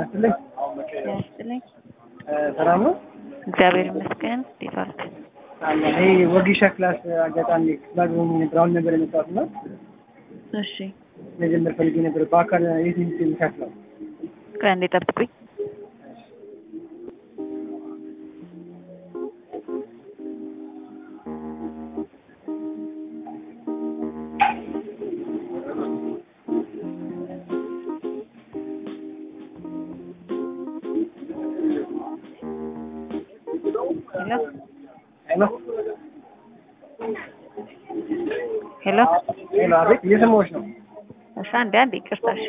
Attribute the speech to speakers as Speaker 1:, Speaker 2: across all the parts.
Speaker 1: ይስጥልኝ።
Speaker 2: ያስጥልኝ።
Speaker 1: ሰላም ነው?
Speaker 2: እግዚአብሔር ይመስገን። እንዴት ዋልክ?
Speaker 1: ይሄ ወጊሻ ክላስ አጋጣሚ ባግቦኝ ነበር። አሁን ነበር የመጣሁት እና
Speaker 2: እሺ፣
Speaker 1: መጀመር ፈልጌ ነበር። በአካል የት የሚከፍለው?
Speaker 2: ቆይ አንዴ ጠብቁኝ። ሄሎ
Speaker 1: ሄሎ
Speaker 2: ሄሎ።
Speaker 1: ሄሎ፣ አቤት፣ እየሰማሁሽ ነው።
Speaker 2: እሺ፣ አንዴ አንዴ ይቅርታ። እሺ፣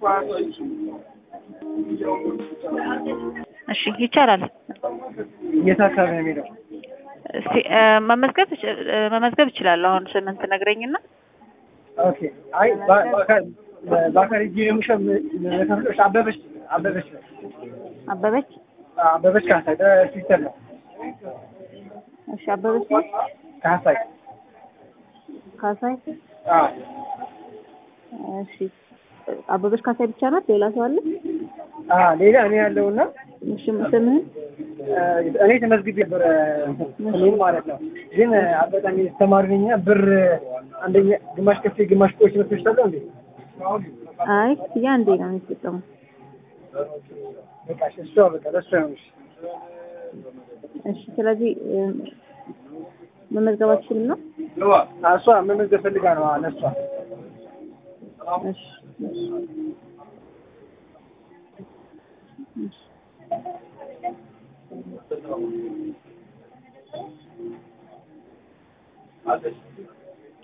Speaker 2: እሺ፣ ይቻላል።
Speaker 1: የት አካባቢ ነው የሚሄደው?
Speaker 2: እስቲ እ፣ መመዝገብ እች- እ፣ መመዝገብ እችላለሁ። አሁን ስምን ትነግረኝና
Speaker 1: ኦኬ። አይ በ- በአካል በአካል ሂጅ ነው የምሸ- የምከፍለው። እሺ፣ አበበች አበበች ነው
Speaker 2: አበበች።
Speaker 1: አበበች ካሳይ ሲስተር ነው
Speaker 2: እሺ፣ አበበች ነው
Speaker 1: ካሳይ።
Speaker 2: ካሳይ።
Speaker 1: አዎ
Speaker 2: እሺ፣ አበበች ካሳይ ብቻ ናት? ሌላ ሰው አለ?
Speaker 1: አዎ፣ ሌላ እኔ ያለውና
Speaker 2: እሺ፣ ስምህን
Speaker 1: እኔ ተመዝግቤ ነበር እኔም ማለት ነው። ግን አጋጣሚ ተማሪ ነኝና ብር አንደኛ ግማሽ ከፍዬ ግማሽ ቆይቼ መጥተሽ ታዲያ እንዴ?
Speaker 2: አይ ክፍያ አንዴ ነው የሚጠቀመው።
Speaker 1: በቃ እሺ፣ እሷ በቃ ለእሷ ነው። እሺ
Speaker 2: እሺ፣ ስለዚህ እ፣ መመዝገብ አትችልም ነው?
Speaker 1: አዎ፣ እሷ መመዝገብ ፈልጋ ነው። አዎ፣ ለእሷ
Speaker 2: እሺ፣ እሺ፣ እሺ።